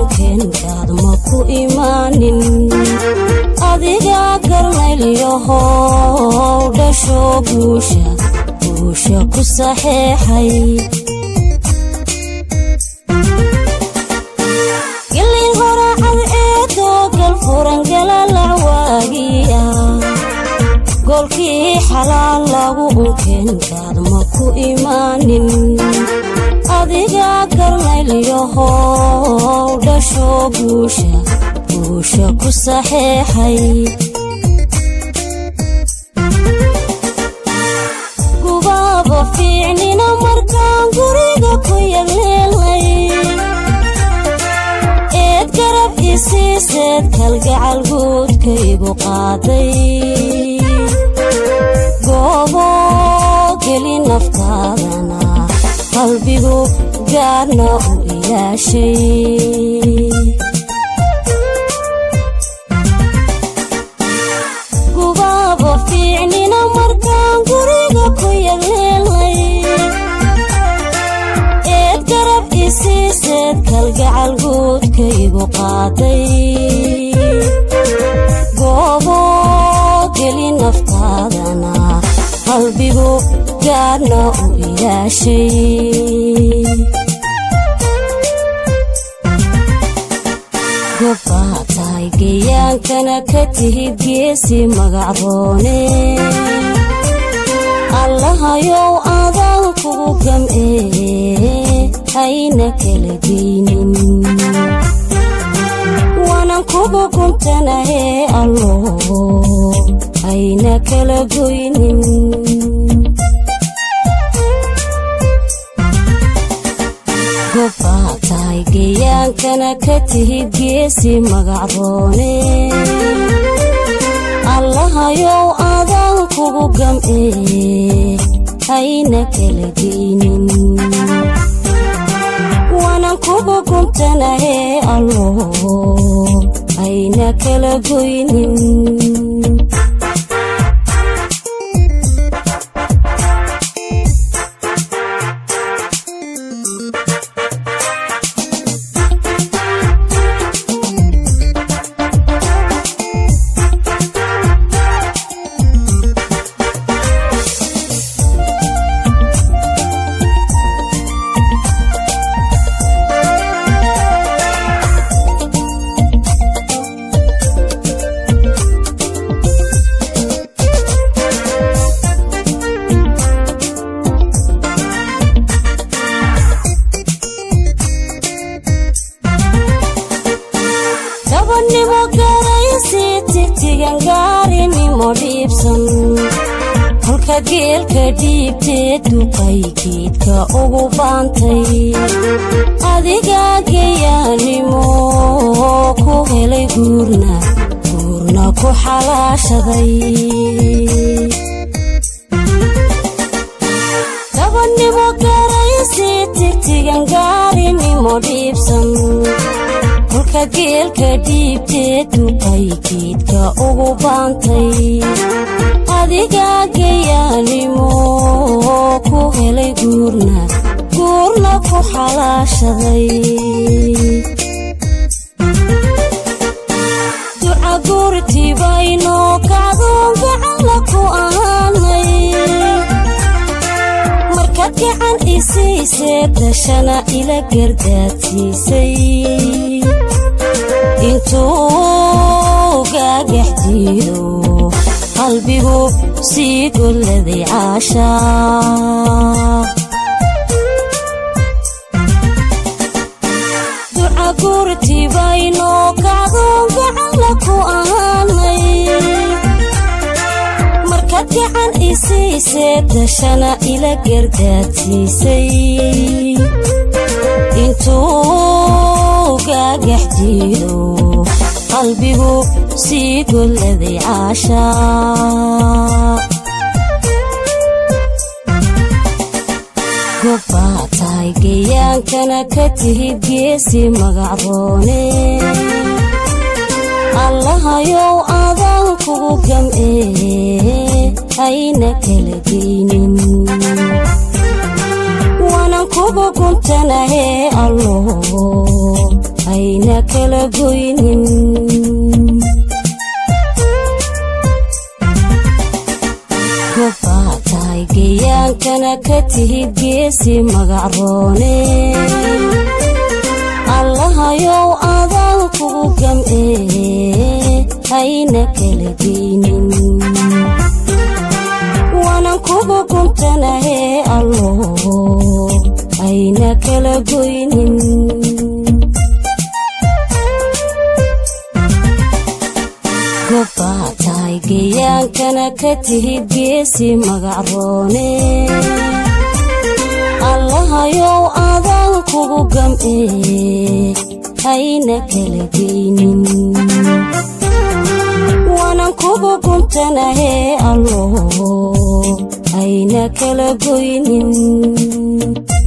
unkeenkaad ma ku imaanin adigaa garnaylyahow dhasho guusha guusha ku saxeexay gilin horacad eedoo gal furan galalac waagiya goolkii xalaal lagu unkeenkaad ma ku imaanin adigaa garnaylyahow dhasho guusha guusha ku saxeexay gubaaba fiicnina markaan guriga ku yagleelnay eed garab isiiseed kalgacal guudkaygu qaaday goobo geli naftaadana qalbigu gaarna u ilaashay gubaaba fiicnina markaan guriga ku yagleelnay eed garab isiiseed kalgacal guudkaygu qaaday goobo geli naftaadana qalbigu gaarna u ilaashay gobbaa tahay geyaankana ka tihid geesi magacroone allahayow adaan kugu gam'ee hayna kala geynin waanan kugu guntanahee allo hayna kala goynin gobbaa tahay geyaankana ka tihid geesi magacroone allahayow adaan kugu gam'ee hayna kala geynin waanan kugu guntanahee allo hayna kala goynin dabannimo garaysi tigtigan gaarinimo dhiibsan kolka geelka dhiibtee duqay geedka ugu baantay adigaa geyaanimo ku helay guurna guurna ku xalaashaday dabannimo garaysi tigtigan gaarinimo dhiibsan kolka geelka dhiibtee duqay geedka ugu baantay adigaa geyaanimo ku helay guurna guurna ku xalaashaday duca guurtibaynoo kacdoon gacalla ku ahaanay markaad gacan isiisee dashana ila gardaadsiisay intuu gaagax jiido qalbigu sii golladay caashaa duca guurtibaynoo kacdoon gacalla ku ahaanay markaad gacan isiisee dashana ila gardaadsiisay intuu gaagax jiido qalbigu sii golladay caashaa gobbaa tahay geyaankana ka tihid geesi magacroone allahayow adaan kugu gam'ee hayna kala geynin waanan kugu guntanahee allo hayna kala goynin gobbaa tahay geyaankana ka tihid geesi magacroone allahayow adaan kugu gam'ee hayna kala geynin waanan kugu guntanahee allo hayna kala goynin gobbaa tahay geyaankana ka tihid geesi magacroone allahayow adaan kugu gam'ee hayna kala geynin waanan kugu guntanahee allo hayna kala goynin